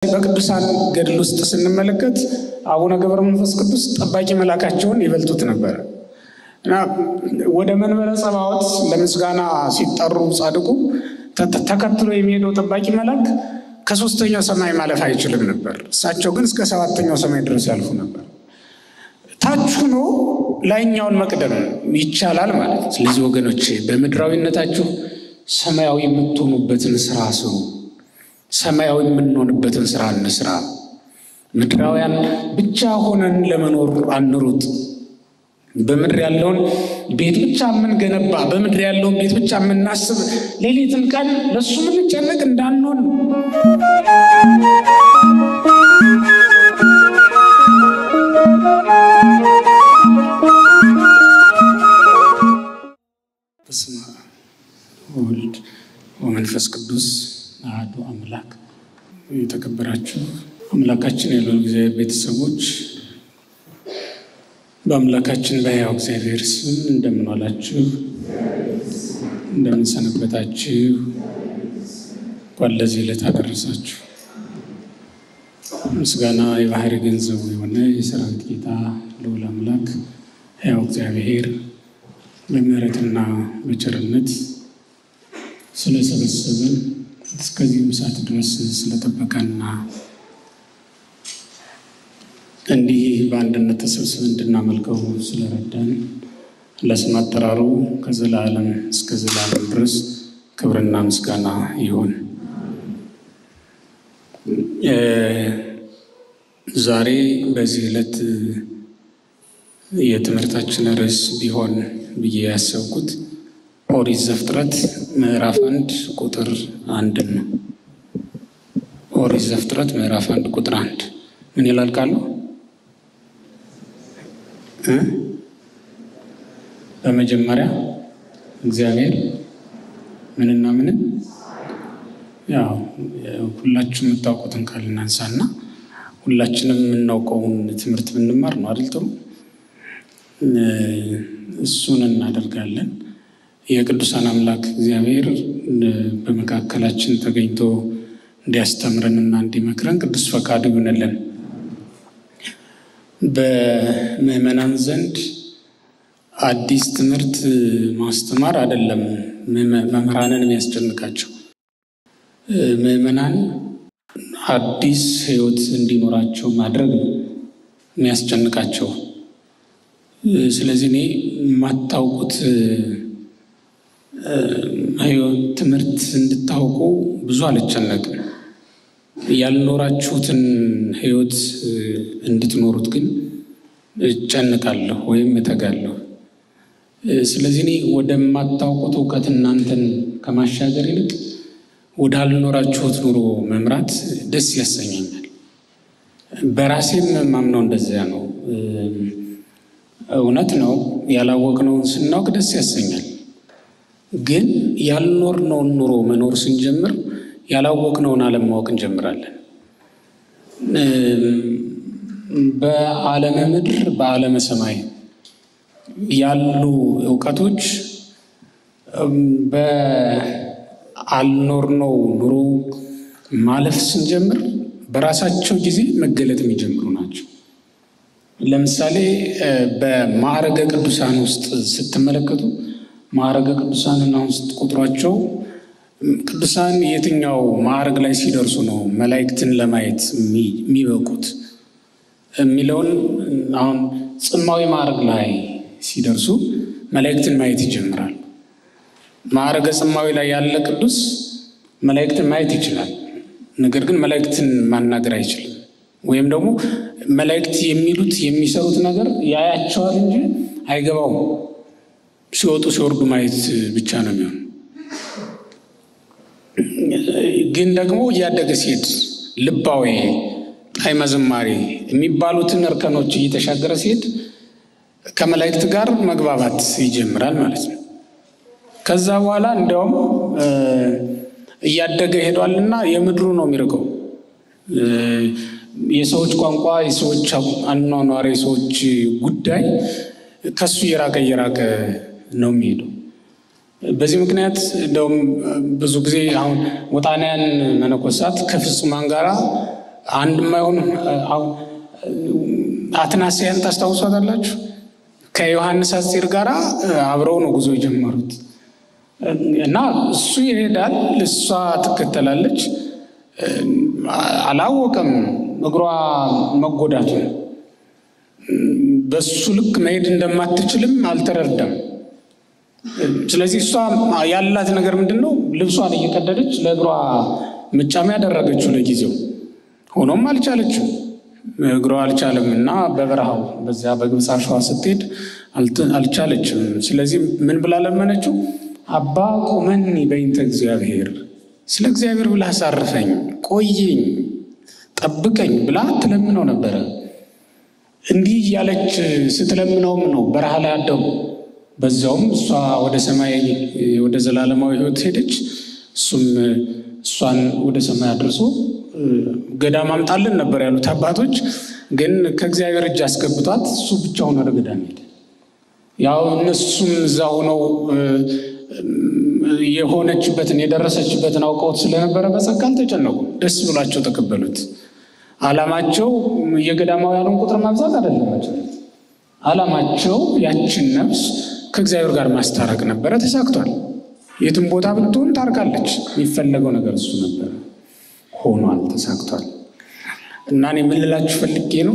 በቅዱሳን ገድል ውስጥ ስንመለከት አቡነ ገብረ መንፈስ ቅዱስ ጠባቂ መልአካቸውን ይበልጡት ነበረ እና ወደ መንበረ ጸባዖት ለምስጋና ሲጠሩ ጻድቁ ተከትሎ የሚሄደው ጠባቂ መልአክ ከሶስተኛው ሰማይ ማለፍ አይችልም ነበር። እሳቸው ግን እስከ ሰባተኛው ሰማይ ድረስ ያልፉ ነበር። ታች ሆኖ ላይኛውን መቅደም ይቻላል ማለት ነው። ስለዚህ ወገኖቼ በምድራዊነታችሁ ሰማያዊ የምትሆኑበትን ስራ ስሩ። ሰማያዊ የምንሆንበትን ስራ እንስራ። ምድራውያን ብቻ ሆነን ለመኖር አንሩጥ። በምድር ያለውን ቤት ብቻ የምንገነባ በምድር ያለውን ቤት ብቻ የምናስብ ሌሊትን ቀን ለእሱ የምንጨነቅ እንዳንሆን በስመ አብ ወወልድ ወመንፈስ ቅዱስ አሐዱ አምላክ። የተከበራችሁ አምላካችን የልዑል እግዚአብሔር ቤተሰቦች በአምላካችን በሕያው እግዚአብሔር ስም እንደምን ዋላችሁ? እንደምን ሰነበታችሁ? እንኳን ለዚህ ዕለት አደረሳችሁ። ምስጋና የባህሪ ገንዘቡ የሆነ የሰራዊት ጌታ ልዑል አምላክ ሕያው እግዚአብሔር በምሕረትና በቸርነት ስለሰበሰበን እስከዚህም ሰዓት ድረስ ስለጠበቀና እንዲህ በአንድነት ተሰብስበን እንድናመልከው ስለረዳን ለስም አጠራሩ ከዘላለም እስከ ዘላለም ድረስ ክብርና ምስጋና ይሁን። ዛሬ በዚህ ዕለት የትምህርታችን ርዕስ ቢሆን ብዬ ያሰብኩት ኦሪት ዘፍጥረት ምዕራፍ አንድ ቁጥር አንድን ነው። ኦሪት ዘፍጥረት ምዕራፍ አንድ ቁጥር አንድ ምን ይላል ቃሉ? በመጀመሪያ እግዚአብሔር ምንና ምንን ያው ሁላችሁ የምታውቁትን ቃል እናንሳና ሁላችንም የምናውቀውን ትምህርት ብንማር ነው አይደል? ጥሩ እሱን እናደርጋለን። የቅዱሳን አምላክ እግዚአብሔር በመካከላችን ተገኝቶ እንዲያስተምረንና እንዲመክረን ቅዱስ ፈቃዱ ይሆንልን። በምዕመናን ዘንድ አዲስ ትምህርት ማስተማር አይደለም መምህራንን የሚያስጨንቃቸው። ምዕመናን አዲስ ሕይወት እንዲኖራቸው ማድረግ ነው የሚያስጨንቃቸው። ስለዚህ እኔ የማታውቁት ትምህርት እንድታውቁ ብዙ አልጨነቅም። ያልኖራችሁትን ሕይወት እንድትኖሩት ግን እጨንቃለሁ ወይም እተጋለሁ። ስለዚህ እኔ ወደማታውቁት እውቀት እናንተን ከማሻገር ይልቅ ወዳልኖራችሁት ኑሮ መምራት ደስ ያሰኘኛል። በራሴም ማምነው እንደዚያ ነው። እውነት ነው፣ ያላወቅነውን ስናውቅ ደስ ያሰኛል። ግን ያልኖርነውን ኑሮ መኖር ስንጀምር ያላወቅነውን ዓለም ማወቅ እንጀምራለን። በዓለመ ምድር በዓለመ ሰማይ ያሉ እውቀቶች በአልኖርነው ኑሮ ማለፍ ስንጀምር በራሳቸው ጊዜ መገለጥ የሚጀምሩ ናቸው። ለምሳሌ በማዕረገ ቅዱሳን ውስጥ ስትመለከቱ ማዕረገ ቅዱሳንን አሁን ስትቆጥሯቸው ቅዱሳን የትኛው ማዕረግ ላይ ሲደርሱ ነው መላእክትን ለማየት የሚበቁት የሚለውን አሁን ጽማዊ ማዕረግ ላይ ሲደርሱ መላእክትን ማየት ይጀምራሉ። ማዕረገ ጽማዊ ላይ ያለ ቅዱስ መላእክትን ማየት ይችላል። ነገር ግን መላእክትን ማናገር አይችልም። ወይም ደግሞ መላእክት የሚሉት የሚሰሩት ነገር ያያቸዋል እንጂ አይገባውም። ሲወጡ ሲወርዱ ማየት ብቻ ነው የሚሆን። ግን ደግሞ እያደገ ሲሄድ ልባዊ፣ ጣዕመ ዝማሬ የሚባሉትን እርከኖች እየተሻገረ ሲሄድ ከመላእክት ጋር መግባባት ይጀምራል ማለት ነው። ከዛ በኋላ እንዲያውም እያደገ ሄዷልና የምድሩ ነው የሚርቀው። የሰዎች ቋንቋ፣ የሰዎች አኗኗር፣ የሰዎች ጉዳይ ከሱ እየራቀ እየራቀ ነው የሚሄደው። በዚህ ምክንያት እንደውም ብዙ ጊዜ አሁን ወጣንያን መነኮሳት ከፍጹማን ጋራ አንድ የማይሆን አትናስያን ታስታውሷታላችሁ? ከዮሐንስ አስቴር ጋር አብረው ነው ጉዞ የጀመሩት እና እሱ ይሄዳል፣ እሷ ትከተላለች። አላወቀም እግሯ መጎዳቱን በሱ ልክ መሄድ እንደማትችልም አልተረዳም። ስለዚህ እሷ ያላት ነገር ምንድን ነው? ልብሷን እየቀደደች ለእግሯ ምጫሚ ያደረገችው ለጊዜው። ሆኖም አልቻለችም፣ እግሯ አልቻለም እና በበረሃው በዚያ በግብፅ አሸዋ ስትሄድ አልቻለችም። ስለዚህ ምን ብላ ለመነችው? አባ ቁመኒ በይንተ እግዚአብሔር፣ ስለ እግዚአብሔር ብላ አሳርፈኝ፣ ቆየኝ፣ ጠብቀኝ ብላ ትለምነው ነበረ። እንዲህ እያለች ስትለምነውም ነው በረሃ ላይ አደሩ። በዛውም እሷ ወደ ሰማይ ወደ ዘላለማዊ ሕይወት ሄደች። እሱም እሷን ወደ ሰማይ አድርሶ ገዳም አምጣልን ነበር ያሉት አባቶች። ግን ከእግዚአብሔር እጅ አስገብቷት እሱ ብቻውን ወደ ገዳም ሄደ። ያው እነሱም እዛ ሆነው የሆነችበትን የደረሰችበትን አውቀውት ስለነበረ በጸጋ አልተጨነቁም። ደስ ብሏቸው ተቀበሉት። ዓላማቸው የገዳማውያኑን ቁጥር ማብዛት አይደለም። ዓላማቸው ያችን ነፍስ ከእግዚአብሔር ጋር ማስታረቅ ነበረ። ተሳክቷል። የትም ቦታ ብትሆን ታርቃለች። የሚፈለገው ነገር እሱ ነበረ። ሆኗል፣ ተሳክቷል። እና እኔ ምን ልላችሁ ፈልጌ ነው፣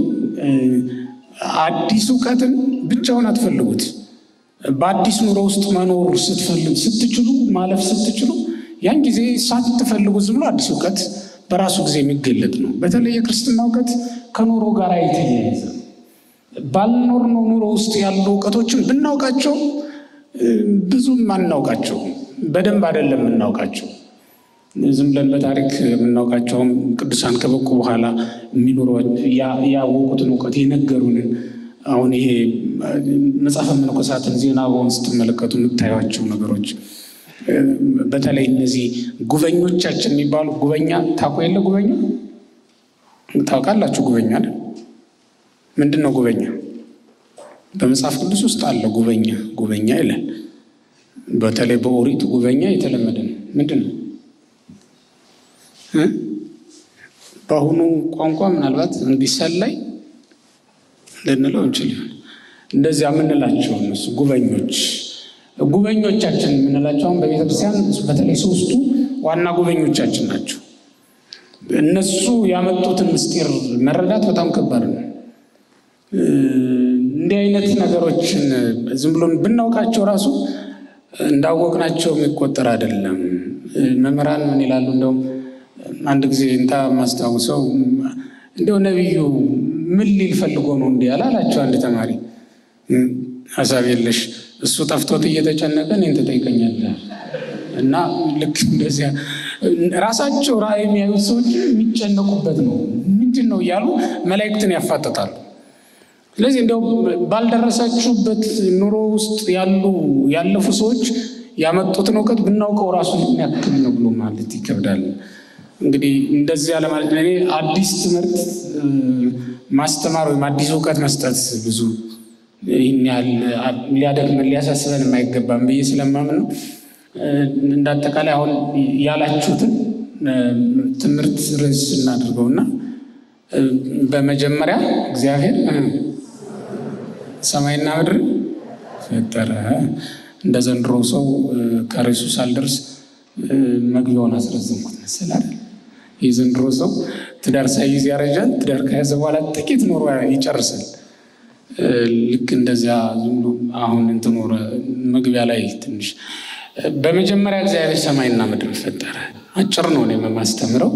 አዲስ እውቀትን ብቻውን አትፈልጉት። በአዲስ ኑሮ ውስጥ መኖር ስትፈልግ ስትችሉ ማለፍ ስትችሉ ያን ጊዜ ሳትፈልጉ ዝም ብሎ አዲስ እውቀት በራሱ ጊዜ የሚገለጥ ነው። በተለይ የክርስትና እውቀት ከኑሮ ጋር የተያያዘ ባልኖርነው ኑሮ ውስጥ ያሉ እውቀቶችን ብናውቃቸው ብዙም አናውቃቸው፣ በደንብ አይደለም የምናውቃቸው። ዝም ብለን በታሪክ የምናውቃቸውም ቅዱሳን ከበቁ በኋላ የሚኖሩ ያወቁትን እውቀት የነገሩንን አሁን ይሄ መጽሐፈ መነኮሳትን ዜና በሆን ስትመለከቱ የምታዩቸው ነገሮች በተለይ እነዚህ ጉበኞቻችን የሚባሉ ጉበኛ ታውቁ የለ ጉበኛ ታውቃላችሁ? ጉበኛ አይደል? ምንድን ነው ጉበኛ? በመጽሐፍ ቅዱስ ውስጥ አለ ጉበኛ ጉበኛ ይላል። በተለይ በኦሪት ጉበኛ የተለመደ ነው። ምንድን ነው በአሁኑ ቋንቋ ምናልባት እንዲሰላይ ልንለው እንችል ይሆን እንደዚያ የምንላቸው እነሱ ጉበኞች ጉበኞቻችን የምንላቸው አሁን በቤተ ክርስቲያን በተለይ ሶስቱ ዋና ጉበኞቻችን ናቸው። እነሱ ያመጡትን ምስጢር መረዳት በጣም ከባድ ነው። እንዲህ አይነት ነገሮችን ዝም ብሎ ብናውቃቸው ራሱ እንዳወቅናቸው የሚቆጠር አይደለም። መምህራን ምን ይላሉ? እንደውም አንድ ጊዜ እንታ ማስታውሰው እንደው ነቢዩ ምን ሊል ፈልጎ ነው እንዲህ ያለ አላቸው አንድ ተማሪ ሀሳብ የለሽ እሱ ጠፍቶት እየተጨነቀ እኔን ትጠይቀኛለህ። እና ልክ እንደዚያ ራሳቸው ራእይ የሚያዩት ሰዎች የሚጨነቁበት ነው። ምንድን ነው እያሉ መላእክትን ያፋጥጣሉ። ስለዚህ እንዲያው ባልደረሳችሁበት ኑሮ ውስጥ ያሉ ያለፉ ሰዎች ያመጡትን እውቀት ብናውቀው ራሱ የሚያክል ነው ብሎ ማለት ይከብዳል። እንግዲህ እንደዚያ ለማለት እኔ አዲስ ትምህርት ማስተማር ወይም አዲስ እውቀት መስጠት ብዙ ይህን ያህል ሊያደክመን ሊያሳስበን የማይገባም ብዬ ስለማምን ነው። እንደ አጠቃላይ አሁን ያላችሁትን ትምህርት ርዕስ እናድርገውና በመጀመሪያ እግዚአብሔር ሰማይና ምድር ፈጠረ። እንደ ዘንድሮ ሰው ከርዕሱ ሳልደርስ መግቢያውን አስረዘምኩት መሰል አይደል? ይህ ዘንድሮ ሰው ትዳር ሳይይዝ ያረጃል። ትዳር ከያዘ በኋላ ጥቂት ኖሮ ይጨርሳል። ልክ እንደዚያ አሁን እንትን መግቢያ ላይ ትንሽ በመጀመሪያ እግዚአብሔር ሰማይና ምድር ፈጠረ። አጭር ነው እኔ የማስተምረው።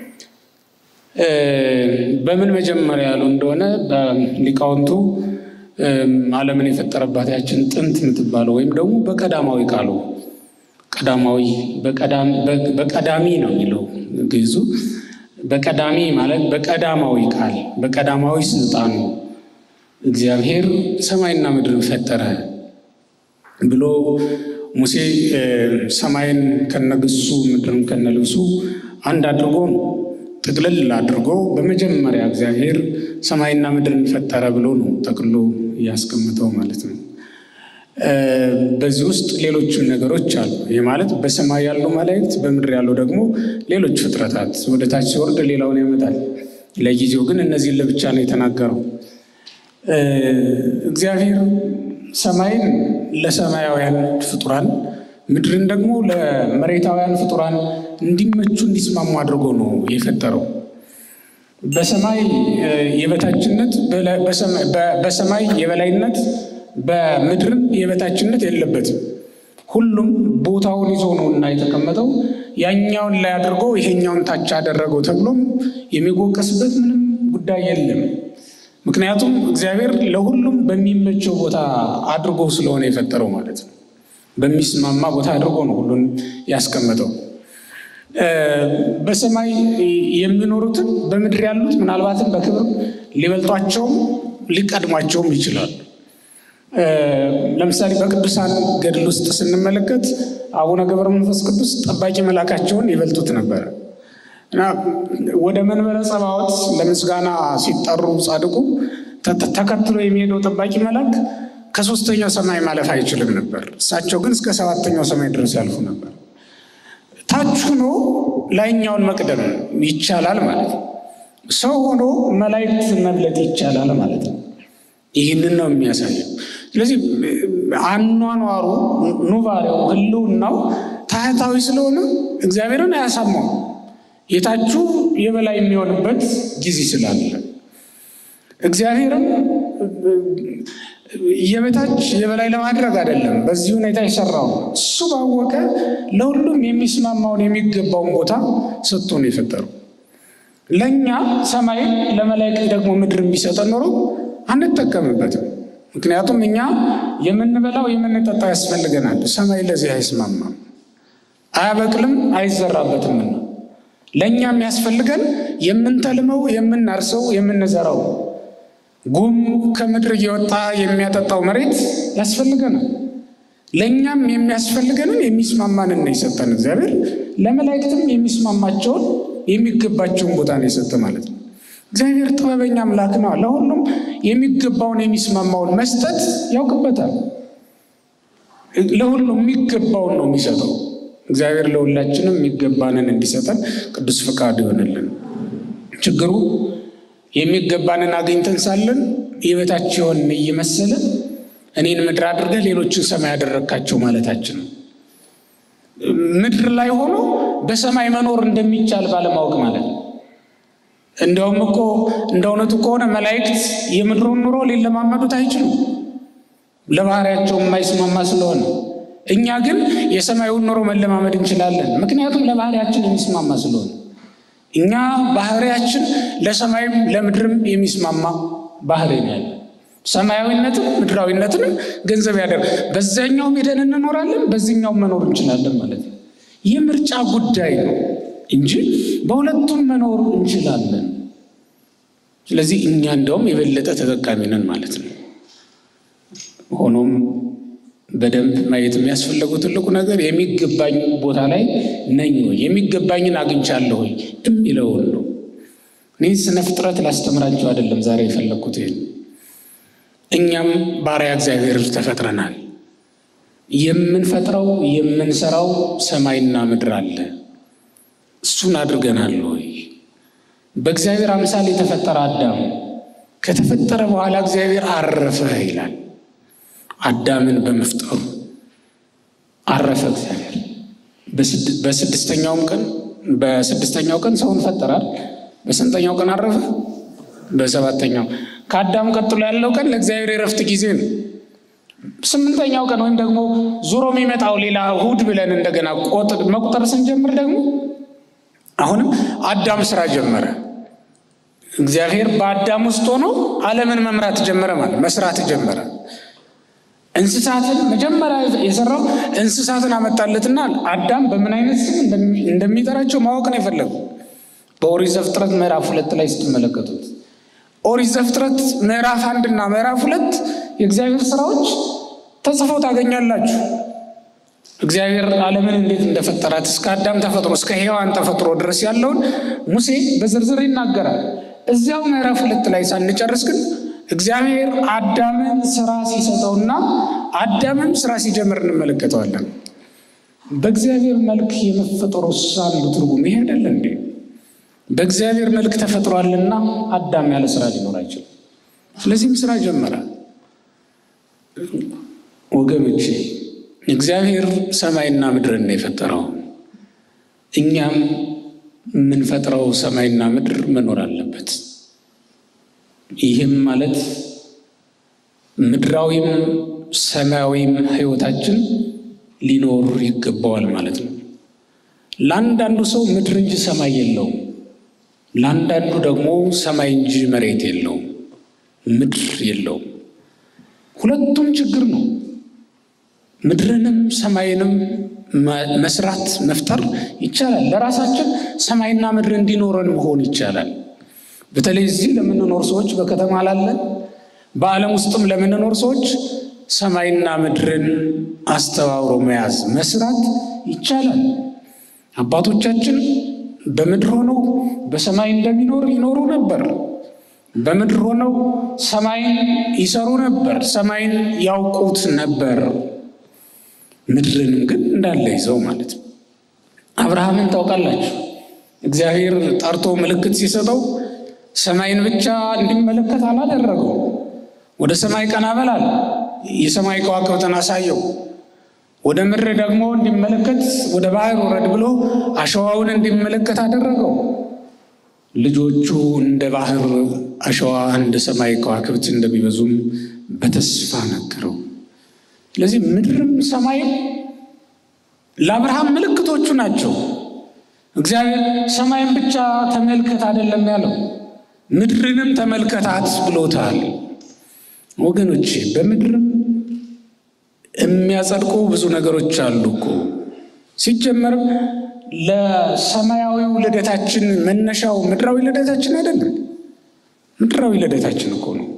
በምን መጀመሪያ ያሉ እንደሆነ ሊቃውንቱ ዓለምን የፈጠረባት ያችን ጥንት የምትባለው ወይም ደግሞ በቀዳማዊ ቃሉ ቀዳማዊ በቀዳሚ ነው የሚለው ግዕዙ። በቀዳሚ ማለት በቀዳማዊ ቃል በቀዳማዊ ስልጣኑ እግዚአብሔር ሰማይና ምድርን ፈጠረ ብሎ ሙሴ ሰማይን ከነግሱ ምድርን ከነልብሱ አንድ አድርጎ ነው ጥቅልል አድርጎ በመጀመሪያ እግዚአብሔር ሰማይና ምድርን ፈጠረ ብሎ ነው ጠቅሎ እያስቀምጠው ማለት ነው። በዚህ ውስጥ ሌሎችም ነገሮች አሉ። ይህ ማለት በሰማይ ያሉ መላእክት፣ በምድር ያሉ ደግሞ ሌሎች ፍጥረታት ወደ ታች ሲወርድ ሌላውን ያመጣል። ለጊዜው ግን እነዚህን ለብቻ ነው የተናገረው። እግዚአብሔር ሰማይን ለሰማያውያን ፍጡራን ምድርን ደግሞ ለመሬታውያን ፍጡራን እንዲመቹ እንዲስማሙ አድርጎ ነው የፈጠረው። በሰማይ የበታችነት በሰማይ የበላይነት በምድርም የበታችነት የለበትም። ሁሉም ቦታውን ይዞ ነው እና የተቀመጠው። ያኛውን ላይ አድርጎ ይሄኛውን ታች አደረገው ተብሎም የሚወቀስበት ምንም ጉዳይ የለም። ምክንያቱም እግዚአብሔር ለሁሉም በሚመቸው ቦታ አድርጎ ስለሆነ የፈጠረው ማለት ነው። በሚስማማ ቦታ አድርጎ ነው ሁሉን ያስቀመጠው። በሰማይ የሚኖሩትን በምድር ያሉት ምናልባትም በክብር ሊበልጧቸውም ሊቀድሟቸውም ይችላሉ። ለምሳሌ በቅዱሳን ገድል ውስጥ ስንመለከት አቡነ ገብረ መንፈስ ቅዱስ ጠባቂ መልአካቸውን ይበልጡት ነበረ እና ወደ መንበረ ጸባዖት ለምስጋና ሲጠሩ ጻድቁ ተከትሎ የሚሄደው ጠባቂ መልአክ ከሶስተኛው ሰማይ ማለፍ አይችልም ነበር። እሳቸው ግን እስከ ሰባተኛው ሰማይ ድረስ ያልፉ ነበር። ታች ሆኖ ላይኛውን መቅደም ይቻላል ማለት ነው። ሰው ሆኖ መላእክት መብለጥ ይቻላል ማለት ነው። ይህንን ነው የሚያሳየው። ስለዚህ አኗኗሩ፣ ኑባሬው፣ ህልውናው ታህታዊ ስለሆነ እግዚአብሔርን አያሳማው የታቹ የበላይ የሚሆንበት ጊዜ ስላለ እግዚአብሔርም የበታች የበላይ ለማድረግ አይደለም። በዚህ ሁኔታ የሰራው እሱ ባወቀ ለሁሉም የሚስማማውን የሚገባውን ቦታ ሰጥቶ ነው የፈጠረው። ለእኛ ሰማይን ለመላእክት ደግሞ ምድር ቢሰጠን ኖሮ አንጠቀምበትም። ምክንያቱም እኛ የምንበላው የምንጠጣው ያስፈልገናል። ሰማይ ለዚህ አይስማማም፣ አያበቅልም፣ አይዘራበትምና ለእኛ የሚያስፈልገን የምንተልመው፣ የምናርሰው፣ የምንዘራው ጉም ከምድር እየወጣ የሚያጠጣው መሬት ያስፈልገናል። ለእኛም የሚያስፈልገንን የሚስማማንን ነው የሰጠን እግዚአብሔር። ለመላእክትም የሚስማማቸውን የሚገባቸውን ቦታ ነው የሰጠ ማለት ነው። እግዚአብሔር ጥበበኛ አምላክ ነው። ለሁሉም የሚገባውን የሚስማማውን መስጠት ያውቅበታል። ለሁሉም የሚገባውን ነው የሚሰጠው። እግዚአብሔር ለሁላችንም የሚገባንን እንዲሰጠን ቅዱስ ፈቃዱ ይሆንልን። ችግሩ የሚገባንን አግኝተን ሳለን የበታች የሆንን እየመሰለን እኔን ምድር አድርገህ ሌሎችን ሰማይ ያደረግካቸው ማለታችን ነው። ምድር ላይ ሆኖ በሰማይ መኖር እንደሚቻል ባለማወቅ ማለት ነው። እንደውም እኮ እንደ እውነቱ ከሆነ መላእክት የምድሩን ኑሮ ሊለማመዱት አይችሉም፣ ለባህሪያቸው የማይስማማ ስለሆነ። እኛ ግን የሰማዩን ኑሮ መለማመድ እንችላለን፣ ምክንያቱም ለባህሪያችን የሚስማማ ስለሆነ። እኛ ባህሪያችን ለሰማይም ለምድርም የሚስማማ ባህሪ ነው ያለ። ሰማያዊነትም ምድራዊነትንም ገንዘብ ያደርግ በዛኛውም ሄደን እንኖራለን፣ በዚህኛውም መኖር እንችላለን ማለት ነው። ይህ ምርጫ ጉዳይ ነው እንጂ በሁለቱም መኖር እንችላለን። ስለዚህ እኛ እንደውም የበለጠ ተጠቃሚ ነን ማለት ነው። ሆኖም በደንብ ማየት የሚያስፈልገው ትልቁ ነገር የሚገባኝ ቦታ ላይ ነኝ ወይ የሚገባኝን አግኝቻለሁ ወይ የሚለውን ነው። እኔ ስነ ፍጥረት ላስተምራቸው አይደለም ዛሬ የፈለግኩት ይህን። እኛም ባሪያ እግዚአብሔር ተፈጥረናል። የምንፈጥረው የምንሰራው ሰማይና ምድር አለ። እሱን አድርገናል ወይ? በእግዚአብሔር አምሳል የተፈጠረ አዳም ከተፈጠረ በኋላ እግዚአብሔር አረፈ ይላል። አዳምን በመፍጠሩ አረፈ እግዚአብሔር። በስድስተኛውም ቀን በስድስተኛው ቀን ሰውን ፈጠራል። በስንተኛው ቀን አረፈ? በሰባተኛው። ከአዳም ቀጥሎ ያለው ቀን ለእግዚአብሔር የረፍት ጊዜ ነው። ስምንተኛው ቀን ወይም ደግሞ ዙሮ የሚመጣው ሌላ እሑድ ብለን እንደገና መቁጠር ስንጀምር ደግሞ አሁንም አዳም ስራ ጀመረ። እግዚአብሔር በአዳም ውስጥ ሆኖ ዓለምን መምራት ጀመረ፣ ማለት መስራት ጀመረ። እንስሳትን መጀመሪያ የሰራው እንስሳትን አመጣለትና አዳም በምን አይነት ስም እንደሚጠራቸው ማወቅ ነው የፈለገው። በኦሪት ዘፍጥረት ምዕራፍ ሁለት ላይ ስትመለከቱት ኦሪት ዘፍጥረት ምዕራፍ አንድና ምዕራፍ ሁለት የእግዚአብሔር ስራዎች ተጽፈው ታገኛላችሁ። እግዚአብሔር ዓለምን እንዴት እንደፈጠራት እስከ አዳም ተፈጥሮ እስከ ሔዋን ተፈጥሮ ድረስ ያለውን ሙሴ በዝርዝር ይናገራል። እዚያው ምዕራፍ ሁለት ላይ ሳንጨርስ ግን እግዚአብሔር አዳምን ስራ ሲሰጠውና አዳምም ስራ ሲጀምር እንመለከተዋለን። በእግዚአብሔር መልክ የመፈጠሩ አንዱ ትርጉም ይሄ አይደለ እንዴ? በእግዚአብሔር መልክ ተፈጥሯልና አዳም ያለ ስራ ሊኖር አይችልም። ስለዚህም ስራ ጀመረ። ወገኖቼ እግዚአብሔር ሰማይና ምድርን ነው የፈጠረው። እኛም የምንፈጥረው ሰማይና ምድር መኖር አለበት። ይህም ማለት ምድራዊም ሰማያዊም ሕይወታችን ሊኖር ይገባዋል ማለት ነው። ለአንዳንዱ ሰው ምድር እንጂ ሰማይ የለውም። ለአንዳንዱ ደግሞ ሰማይ እንጂ መሬት የለውም፣ ምድር የለውም። ሁለቱም ችግር ነው። ምድርንም ሰማይንም መስራት መፍጠር ይቻላል። ለራሳችን ሰማይና ምድር እንዲኖረን መሆን ይቻላል። በተለይ እዚህ ለምንኖር ሰዎች፣ በከተማ ላለን፣ በዓለም ውስጥም ለምንኖር ሰዎች ሰማይና ምድርን አስተባብሮ መያዝ መስራት ይቻላል። አባቶቻችን በምድር ሆነው በሰማይ እንደሚኖር ይኖሩ ነበር። በምድር ሆነው ሰማይን ይሰሩ ነበር። ሰማይን ያውቁት ነበር። ምድርንም ግን እንዳለ ይዘው ማለት ነው። አብርሃምን ታውቃላችሁ። እግዚአብሔር ጠርቶ ምልክት ሲሰጠው ሰማይን ብቻ እንዲመለከት አላደረገው። ወደ ሰማይ ቀና በላል የሰማይ ከዋክብትን አሳየው። ወደ ምድር ደግሞ እንዲመለከት ወደ ባህር ወረድ ብሎ አሸዋውን እንዲመለከት አደረገው። ልጆቹ እንደ ባህር አሸዋ እንደ ሰማይ ከዋክብት እንደሚበዙም በተስፋ ነገረው። ስለዚህ ምድርም ሰማይም ለአብርሃም ምልክቶቹ ናቸው። እግዚአብሔር ሰማይን ብቻ ተመልከት አይደለም ያለው፣ ምድርንም ተመልከታት ብሎታል። ወገኖቼ በምድርም የሚያጸድቁ ብዙ ነገሮች አሉ እኮ። ሲጀመርም ለሰማያዊው ልደታችን መነሻው ምድራዊ ልደታችን አይደለም፣ ምድራዊ ልደታችን እኮ ነው።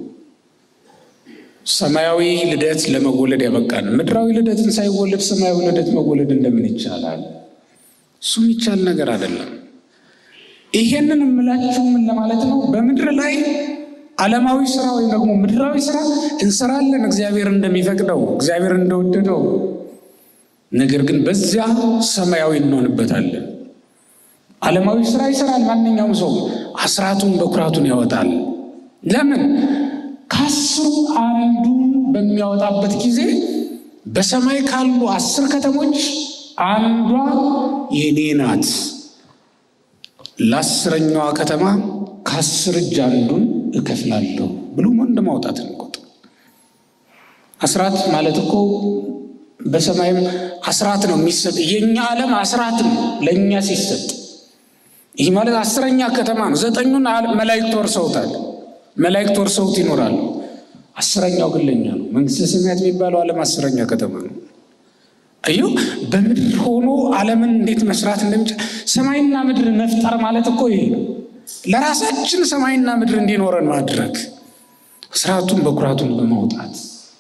ሰማያዊ ልደት ለመወለድ ያበቃን፣ ምድራዊ ልደትን ሳይወለድ ሰማያዊ ልደት መወለድ እንደምን ይቻላል? እሱ የሚቻል ነገር አይደለም። ይሄንን የምላችሁ ምን ለማለት ነው? በምድር ላይ ዓለማዊ ስራ ወይም ደግሞ ምድራዊ ስራ እንሰራለን፣ እግዚአብሔር እንደሚፈቅደው እግዚአብሔር እንደወደደው። ነገር ግን በዚያ ሰማያዊ እንሆንበታለን። ዓለማዊ ስራ ይሰራል ማንኛውም ሰው፣ አስራቱን በኩራቱን ያወጣል። ለምን? ከአስሩ አንዱን በሚያወጣበት ጊዜ በሰማይ ካሉ አስር ከተሞች አንዷ የኔ ናት። ለአስረኛዋ ከተማ ከአስር እጅ አንዱን እከፍላለሁ ብሎ ወንድ ማውጣት እንቆጥ አስራት ማለት እኮ በሰማይም አስራት ነው የሚሰጥ። የእኛ ዓለም አስራት ነው ለእኛ ሲሰጥ። ይህ ማለት አስረኛ ከተማ ነው። ዘጠኙን መላእክት ወርሰውታል። መላእክት ወርሰውት ይኖራሉ። አስረኛው ግን ለእኛ ነው። መንግስተ ሰማያት የሚባለው ዓለም አስረኛ ከተማ ነው። አዩ በምድር ሆኖ ዓለምን እንዴት መስራት እንደሚቻል ሰማይና ምድር መፍጠር ማለት እኮ ይሄ ነው። ለራሳችን ሰማይና ምድር እንዲኖረን ማድረግ ስርዓቱን በኩራቱን በማውጣት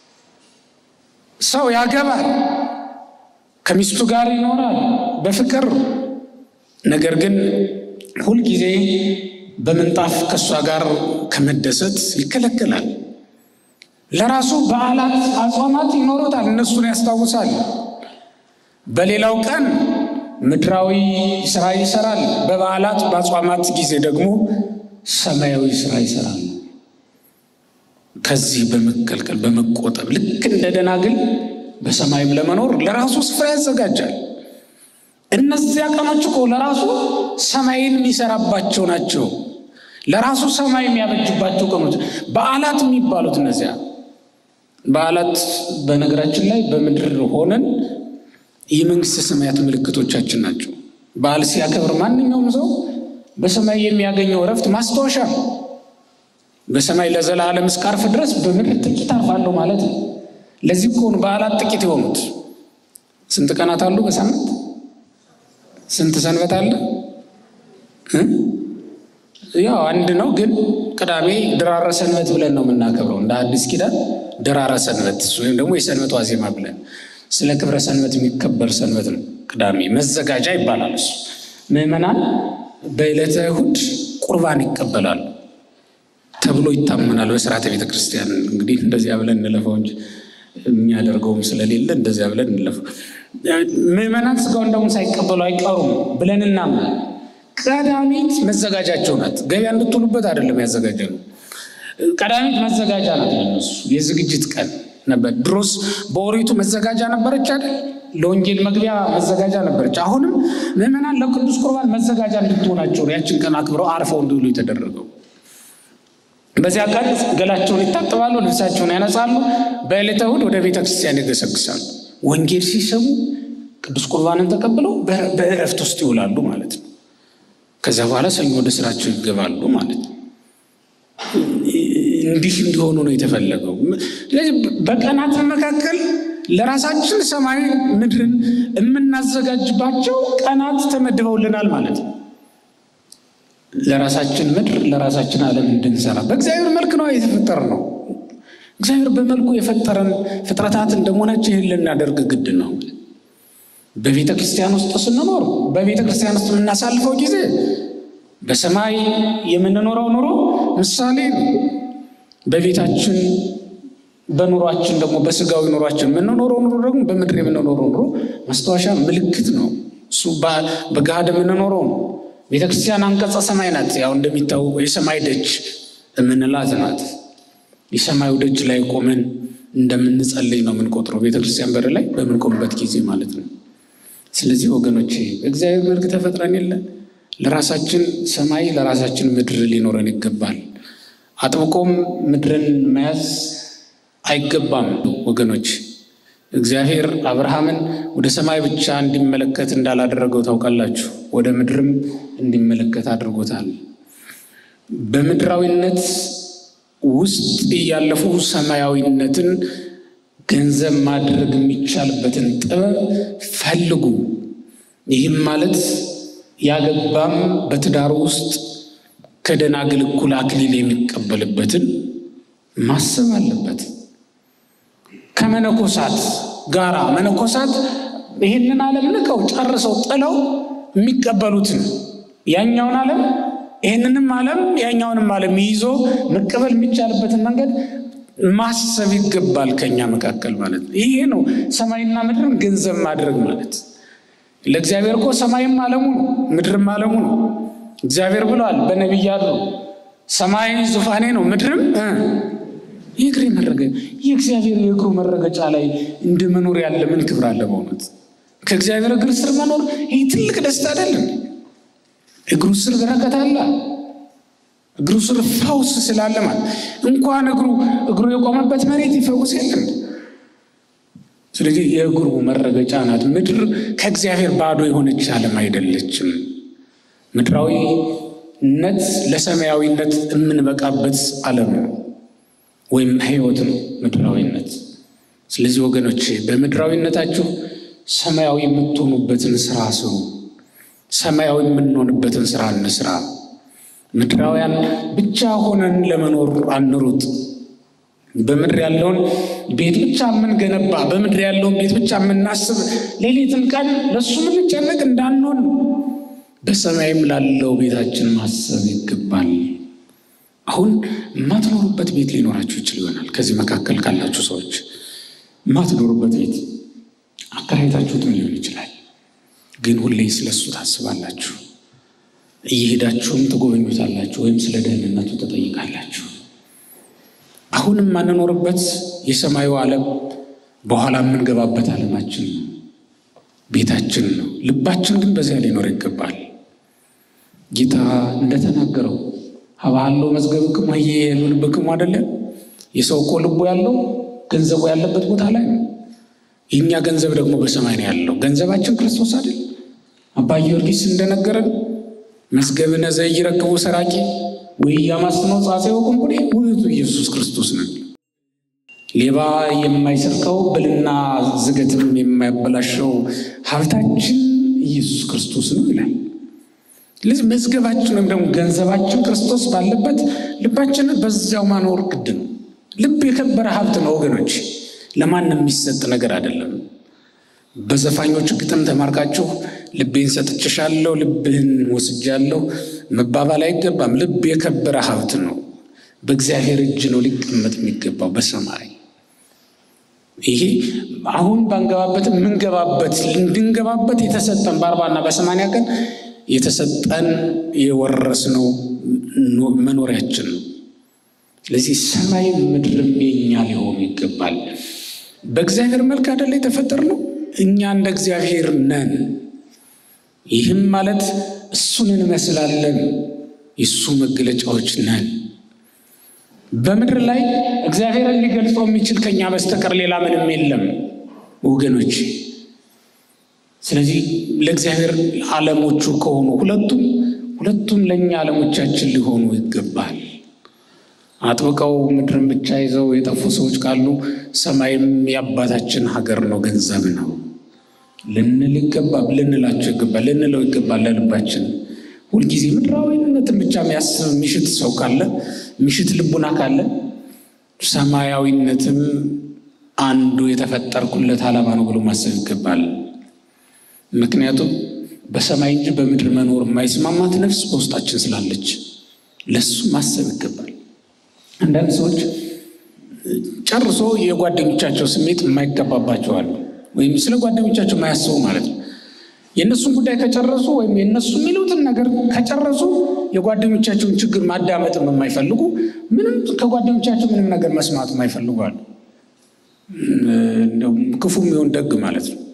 ሰው ያገባል፣ ከሚስቱ ጋር ይኖራል በፍቅር ነገር ግን ሁልጊዜ በምንጣፍ ከእሷ ጋር ከመደሰት ይከለከላል። ለራሱ በዓላት አጽዋማት ይኖሩታል፣ እነሱን ያስታውሳል። በሌላው ቀን ምድራዊ ስራ ይሰራል። በበዓላት በአጽዋማት ጊዜ ደግሞ ሰማያዊ ስራ ይሰራል። ከዚህ በመከልከል በመቆጠብ ልክ እንደ ደናግል በሰማይም ለመኖር ለራሱ ስፍራ ያዘጋጃል። እነዚያ ቀኖች እኮ ለራሱ ሰማይን የሚሰራባቸው ናቸው። ለራሱ ሰማይ የሚያበጅባቸው ቀኖች በዓላት የሚባሉት እነዚያ በዓላት በነገራችን ላይ በምድር ሆነን የመንግስተ ሰማያት ምልክቶቻችን ናቸው። በዓል ሲያከብር ማንኛውም ሰው በሰማይ የሚያገኘው እረፍት ማስታወሻ ነው። በሰማይ ለዘላለም እስካርፍ ድረስ በምድር ጥቂት አርፋለሁ ማለት ነው። ለዚህ እኮ ነው በዓላት ጥቂት የሆኑት። ስንት ቀናት አሉ በሳምንት? ስንት ሰንበት አለ? ያው አንድ ነው፣ ግን ቅዳሜ ድራረ ሰንበት ብለን ነው የምናከብረው። እንደ አዲስ ኪዳን ድራረ ሰንበት ወይም ደግሞ የሰንበት ዋዜማ ብለን ስለ ክብረ ሰንበት የሚከበር ሰንበት ነው። ቅዳሜ መዘጋጃ ይባላል። እሱ ምዕመናን በዕለተ እሑድ ቁርባን ይቀበላሉ ተብሎ ይታመናል በስርዓተ ቤተ ክርስቲያን። እንግዲህ እንደዚያ ብለን እንለፈው እንጂ የሚያደርገውም ስለሌለ እንደዚያ ብለን እንለፈው። ምዕመናን ስጋውን ደግሞ ሳይቀበሉ አይቀሩም ብለን እናምናል። ቀዳሚት መዘጋጃቸው ናት። ገበያ እንድትውሉበት አይደለም ያዘጋጀ ነው። ቀዳሚት መዘጋጃ ናት። ለነሱ የዝግጅት ቀን ነበር። ድሮስ በኦሪቱ መዘጋጃ ነበረች አይደል? ለወንጌል መግቢያ መዘጋጃ ነበረች። አሁንም ምዕመናን ለቅዱስ ቁርባን መዘጋጃ እንድትሆናቸው ያችን ቀን አክብረው አርፈው እንዲውሉ የተደረገው። በዚያ ቀን ገላቸውን ይታጠባሉ፣ ልብሳቸውን ያነጻሉ። በዕለተ እሑድ ወደ ቤተ ክርስቲያን ይገሰግሳሉ። ወንጌል ሲሰሙ ቅዱስ ቁርባንን ተቀብለው በእረፍት ውስጥ ይውላሉ ማለት ነው። ከዚያ በኋላ ሰኞ ወደ ስራቸው ይገባሉ ማለት ነው። እንዲህ እንዲሆኑ ነው የተፈለገው። ስለዚህ በቀናት መካከል ለራሳችን ሰማይ ምድርን የምናዘጋጅባቸው ቀናት ተመድበውልናል ማለት ነው። ለራሳችን ምድር ለራሳችን ዓለም እንድንሰራ በእግዚአብሔር መልክ ነው የተፈጠር ነው። እግዚአብሔር በመልኩ የፈጠረን ፍጥረታት እንደመሆናችን ይህን ልናደርግ ግድ ነው። በቤተ ክርስቲያን ውስጥ ስንኖር በቤተ ክርስቲያን ውስጥ የምናሳልፈው ጊዜ በሰማይ የምንኖረው ኑሮ ምሳሌ ነው። በቤታችን በኑሯችን ደግሞ በስጋዊ ኑሯችን የምንኖረው ኑሮ ደግሞ በምድር የምንኖረው ኑሮ ማስታወሻ ምልክት ነው። እሱ በገሃድ የምንኖረው ነው። ቤተ ክርስቲያን አንቀጸ ሰማይ ናት። ያው እንደሚታወቀው የሰማይ ደጅ የምንላት ናት። የሰማዩ ደጅ ላይ ቆመን እንደምንጸልይ ነው የምንቆጥረው። ቤተ ክርስቲያን በር ላይ በምንቆምበት ጊዜ ማለት ነው። ስለዚህ ወገኖቼ እግዚአብሔር መልክ ተፈጥረን የለ ለራሳችን ሰማይ ለራሳችን ምድር ሊኖረን ይገባል። አጥብቆም ምድርን መያዝ አይገባም ወገኖች። እግዚአብሔር አብርሃምን ወደ ሰማይ ብቻ እንዲመለከት እንዳላደረገው ታውቃላችሁ። ወደ ምድርም እንዲመለከት አድርጎታል። በምድራዊነት ውስጥ እያለፉ ሰማያዊነትን ገንዘብ ማድረግ የሚቻልበትን ጥበብ ፈልጉ። ይህም ማለት ያገባም በትዳሩ ውስጥ ከደናግል እኩል አክሊል የሚቀበልበትን ማሰብ አለበት። ከመነኮሳት ጋራ መነኮሳት ይህንን ዓለም ንቀው ጨርሰው ጥለው የሚቀበሉትን ያኛውን ዓለም ይህንንም ዓለም ያኛውንም ዓለም ይዞ መቀበል የሚቻልበትን መንገድ ማሰብ ይገባል። ከኛ መካከል ማለት ነው። ይሄ ነው ሰማይና ምድርን ገንዘብ ማድረግ ማለት። ለእግዚአብሔር እኮ ሰማይም ዓለሙ ነው፣ ምድርም ዓለሙ ነው። እግዚአብሔር ብለዋል በነቢያቱ ሰማይ ዙፋኔ ነው፣ ምድርም የእግሬ መረገጫ። የእግዚአብሔር የእግሩ መረገጫ ላይ እንደ መኖር ያለ ምን ክብር አለ? በእውነት ከእግዚአብሔር እግር ስር መኖር ይህ ትልቅ ደስታ አይደለም? እግሩ ስር በረከት አለ። እግሩ ስር ፈውስ ስላለ ማለት እንኳን እግሩ እግሩ የቆመበት መሬት ይፈውስ የለም። ስለዚህ የእግሩ መረገጫ ናት ምድር። ከእግዚአብሔር ባዶ የሆነች ዓለም አይደለችም። ምድራዊነት ለሰማያዊነት የምንበቃበት ዓለም ነው ወይም ሕይወት ነው ምድራዊነት። ስለዚህ ወገኖች በምድራዊነታችሁ ሰማያዊ የምትሆኑበትን ስራ ስሩ። ሰማያዊ የምንሆንበትን ስራ እንስራ። ምድራውያን ብቻ ሆነን ለመኖር አንሩጥ። በምድር ያለውን ቤት ብቻ የምንገነባ በምድር ያለውን ቤት ብቻ የምናስብ ሌሊትም ቀን ለእሱ የምንጨነቅ እንዳንሆን በሰማይም ላለው ቤታችን ማሰብ ይገባል። አሁን የማትኖሩበት ቤት ሊኖራችሁ ይችል ይሆናል። ከዚህ መካከል ካላችሁ ሰዎች የማትኖሩበት ቤት አከራይታችሁትም ሊሆን ይችላል። ግን ሁሌ ስለሱ ታስባላችሁ። እየሄዳችሁም ትጎበኙታላችሁ፣ ወይም ስለ ደህንነቱ ትጠይቃላችሁ። አሁን የማንኖርበት የሰማዩ ዓለም በኋላ የምንገባበት ዓለማችን ነው፣ ቤታችን ነው። ልባችን ግን በዚያ ሊኖር ይገባል። ጌታ እንደተናገረው ሀባለው መዝገብክሙ ህዬ ልብክሙ አይደለም። የሰው እኮ ልቡ ያለው ገንዘቡ ያለበት ቦታ ላይ ነው። የእኛ ገንዘብ ደግሞ በሰማይ ነው ያለው። ገንዘባችን ክርስቶስ አይደል? አባ ጊዮርጊስ እንደነገረን መዝገብነ ዘኢይረክቦ ሰራቂ ወኢያማስኖ ጻጼ ወቁንቁኔ ውእቱ ኢየሱስ ክርስቶስ ነው። ሌባ የማይሰርቀው ብልና ዝገትም የማያበላሸው ሀብታችን ኢየሱስ ክርስቶስ ነው ይላል። ስለዚህ መዝገባችን ወይም ደግሞ ገንዘባችን ክርስቶስ ባለበት ልባችንን በዚያው ማኖር ግድ ነው። ልብ የከበረ ሀብት ነው ወገኖች፣ ለማንም የሚሰጥ ነገር አይደለም። በዘፋኞቹ ግጥም ተማርካችሁ ልቤን ሰጥቼሻለሁ፣ ልብህን ወስጃለሁ መባባል አይገባም። ልብ የከበረ ሀብት ነው። በእግዚአብሔር እጅ ነው ሊቀመጥ የሚገባው በሰማይ። ይሄ አሁን ባንገባበት የምንገባበት እንድንገባበት የተሰጠን በአርባና በሰማንያ ቀን የተሰጠን የወረስነው መኖሪያችን ነው። ስለዚህ ሰማይ ምድርም የኛ ሊሆኑ ይገባል። በእግዚአብሔር መልክ አይደለ የተፈጠርነው? እኛ እንደ እግዚአብሔር ነን። ይህም ማለት እሱን እንመስላለን፣ የእሱ መገለጫዎች ነን። በምድር ላይ እግዚአብሔርን ሊገልጸው የሚችል ከኛ በስተቀር ሌላ ምንም የለም ወገኖች። ስለዚህ ለእግዚአብሔር ዓለሞቹ ከሆኑ ሁለቱም ሁለቱም ለእኛ ዓለሞቻችን ሊሆኑ ይገባል። አጥብቀው ምድርን ብቻ ይዘው የጠፉ ሰዎች ካሉ ሰማይም የአባታችን ሀገር ነው፣ ገንዘብ ነው ልንል ይገባል፣ ልንላቸው ይገባል፣ ልንለው ይገባል። ለልባችን ሁልጊዜ ምድራዊነትን ብቻ የሚያስብ ሚሽት ሰው ካለ ሚሽት ልቡና ካለ ሰማያዊነትም አንዱ የተፈጠርኩለት ዓላማ ነው ብሎ ማሰብ ይገባል። ምክንያቱም በሰማይ እንጂ በምድር መኖር የማይስማማት ነፍስ በውስጣችን ስላለች ለሱ ማሰብ ይገባል። አንዳንድ ሰዎች ጨርሶ የጓደኞቻቸው ስሜት የማይገባባቸው አሉ፣ ወይም ስለ ጓደኞቻቸው የማያስቡ ማለት ነው። የእነሱን ጉዳይ ከጨረሱ ወይም የእነሱ የሚሉትን ነገር ከጨረሱ የጓደኞቻቸውን ችግር ማዳመጥም የማይፈልጉ ምንም ከጓደኞቻቸው ምንም ነገር መስማት የማይፈልጉ አሉ። እንደውም ክፉም ይሁን ደግ ማለት ነው።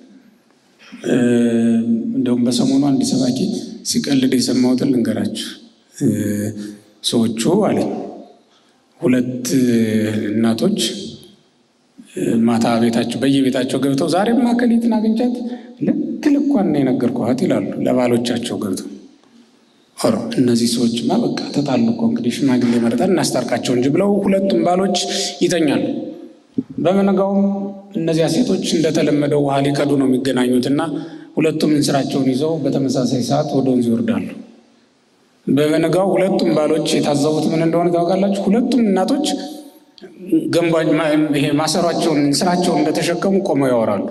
እንደውም በሰሞኑ አንድ ሰባኪ ሲቀልድ የሰማሁትን ልንገራችሁ። ሰዎቹ አለኝ ሁለት እናቶች ማታ ቤታቸው በየቤታቸው ገብተው ዛሬም ማከሌትን አግኝቻት ልክ ልኳን ነው የነገርኳት ይላሉ ለባሎቻቸው ገብተው። ኧረ እነዚህ ሰዎችማ በቃ ተጣሉ እኮ እንግዲህ ሽማግሌ መርጠን እናስታርቃቸው እንጂ ብለው ሁለቱም ባሎች ይተኛሉ። በመነጋውም እነዚያ ሴቶች እንደተለመደው ውሃ ሊቀዱ ነው የሚገናኙት እና ሁለቱም እንስራቸውን ይዘው በተመሳሳይ ሰዓት ወደ ወንዝ ይወርዳሉ። በበነጋው ሁለቱም ባሎች የታዘቡት ምን እንደሆነ ታውቃላችሁ? ሁለቱም እናቶች ገንባ ይሄ ማሰሯቸውን እንስራቸውን እንደተሸከሙ ቆመው ያወራሉ።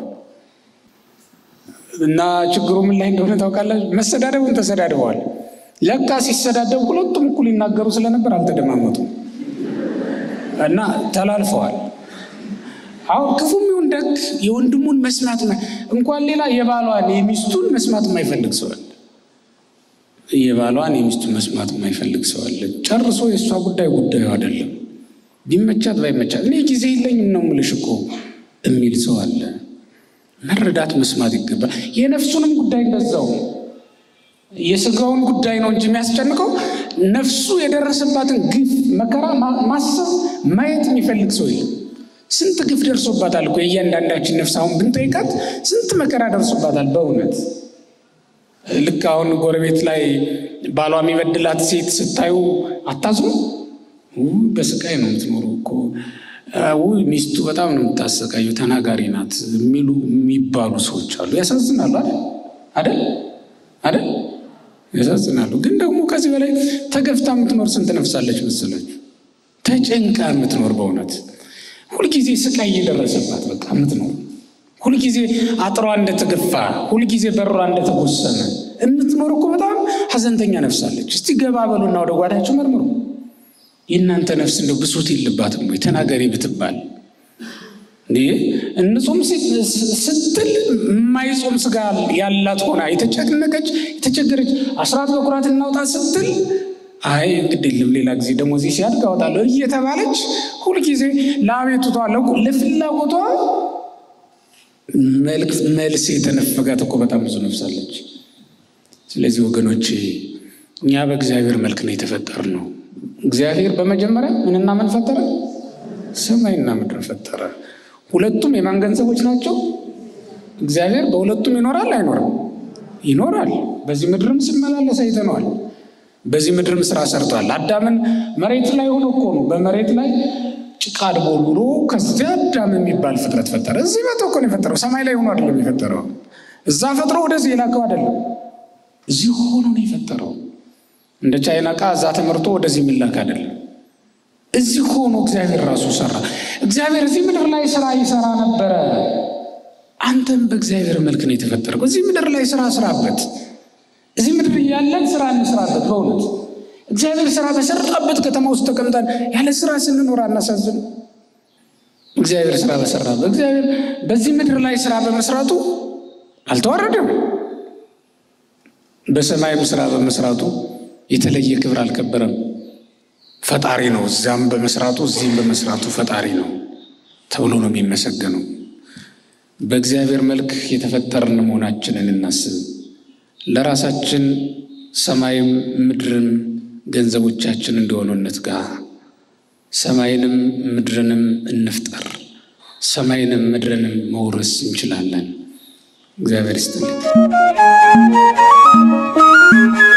እና ችግሩ ምን ላይ እንደሆነ ታውቃላችሁ? መሰዳደቡን ተሰዳድበዋል። ለካ ሲሰዳደቡ ሁለቱም እኩል ይናገሩ ስለነበር አልተደማመጡም እና ተላልፈዋል። አሁን ክፉም ይሁን ደግ የወንድሙን መስማት እንኳን ሌላ የባሏን የሚስቱን መስማት የማይፈልግ ሰው አለ። የባሏን የሚስቱን መስማት የማይፈልግ ሰው አለ። ጨርሶ የእሷ ጉዳይ ጉዳዩ አይደለም። ቢመቻት ባይመቻት እኔ ጊዜ የለኝም ነው የምልሽ እኮ የሚል ሰው አለ። መረዳት መስማት ይገባል። የነፍሱንም ጉዳይ እንደዛው የስጋውን ጉዳይ ነው እንጂ የሚያስጨንቀው ነፍሱ የደረሰባትን ግፍ መከራ ማሰብ ማየት የሚፈልግ ሰው የለም። ስንት ግፍ ደርሶባታል እኮ የእያንዳንዳችን ነፍስ አሁን ብንጠይቃት ስንት መከራ ደርሶባታል በእውነት ልክ አሁን ጎረቤት ላይ ባሏ የሚበድላት ሴት ስታዩ አታዝኑ? በስቃይ ነው የምትኖረው እኮ ውይ ሚስቱ በጣም ነው የምታሰቃየው፣ ተናጋሪ ናት የሚሉ የሚባሉ ሰዎች አሉ። ያሳዝናሉ። አይደል አይደል? ያሳዝናሉ። ግን ደግሞ ከዚህ በላይ ተገፍታ የምትኖር ስንት ነፍሳለች መሰላችሁ? ተጨንቃ የምትኖር በእውነት ሁልጊዜ ስቃይ እየደረሰባት በቃ የምትኖር ሁልጊዜ አጥሯ እንደተገፋ ሁልጊዜ በሯ እንደተጎሰነ የምትኖር እኮ በጣም ሀዘንተኛ ነፍሳለች። እስቲ ገባ በሉና ወደ ጓዳቸው መርምሩ። የእናንተ ነፍስ እንደው ብሶት የለባትም ወይ? ተናገሪ ብትባል እንዴ እንጾም ስትል የማይጾም ስጋ ያላት ሆና የተጨነቀች የተቸገረች አስራት በኩራት እናውጣ ስትል አይ እንግዲህ የለም ሌላ ጊዜ ደግሞ እዚህ ሲያድግ አወጣለሁ እየተባለች ሁልጊዜ ለአቤቱቷ ለፍላጎቷ መልስ የተነፈጋት እኮ በጣም ብዙ ነፍሳለች። ስለዚህ ወገኖች እኛ በእግዚአብሔር መልክ ነው የተፈጠርነው። እግዚአብሔር በመጀመሪያ ምንና ምን ፈጠረ? ሰማይና ምድር ፈጠረ። ሁለቱም የማን ገንዘቦች ናቸው? እግዚአብሔር በሁለቱም ይኖራል አይኖርም? ይኖራል። በዚህ ምድርም ሲመላለስ አይተነዋል። በዚህ ምድርም ስራ ሰርቷል። አዳምን መሬት ላይ ሆኖ እኮ ነው በመሬት ላይ ጭቃ አድቦ ብሎ ከዚያ አዳም የሚባል ፍጥረት ፈጠረ። እዚህ መቶ እኮ ነው የፈጠረው። ሰማይ ላይ ሆኖ አይደለም የፈጠረው። እዛ ፈጥሮ ወደዚህ የላከው አይደለም። እዚህ ሆኖ ነው የፈጠረው። እንደ ቻይና ዕቃ እዛ ተመርቶ ወደዚህ የሚላክ አይደለም። እዚህ ሆኖ እግዚአብሔር ራሱ ሰራ። እግዚአብሔር እዚህ ምድር ላይ ስራ ይሰራ ነበረ። አንተም በእግዚአብሔር መልክ ነው የተፈጠረው። እዚህ ምድር ላይ ስራ ስራበት። እዚህ ምድር ያለን ስራ እንስራበት። በእውነት እግዚአብሔር ስራ በሰራበት ከተማ ውስጥ ተቀምጠን ያለ ስራ ስንኖር አናሳዝን? እግዚአብሔር ስራ በሰራበት እግዚአብሔር በዚህ ምድር ላይ ስራ በመስራቱ አልተዋረደም። በሰማይም ስራ በመስራቱ የተለየ ክብር አልከበረም። ፈጣሪ ነው። እዛም በመስራቱ እዚህም በመስራቱ ፈጣሪ ነው ተብሎ ነው የሚመሰገነው። በእግዚአብሔር መልክ የተፈጠርን መሆናችንን እናስብ። ለራሳችን ሰማይም ምድርም ገንዘቦቻችን እንደሆኑ እንትጋ። ሰማይንም ምድርንም እንፍጠር። ሰማይንም ምድርንም መውረስ እንችላለን። እግዚአብሔር ይስጥልኝ።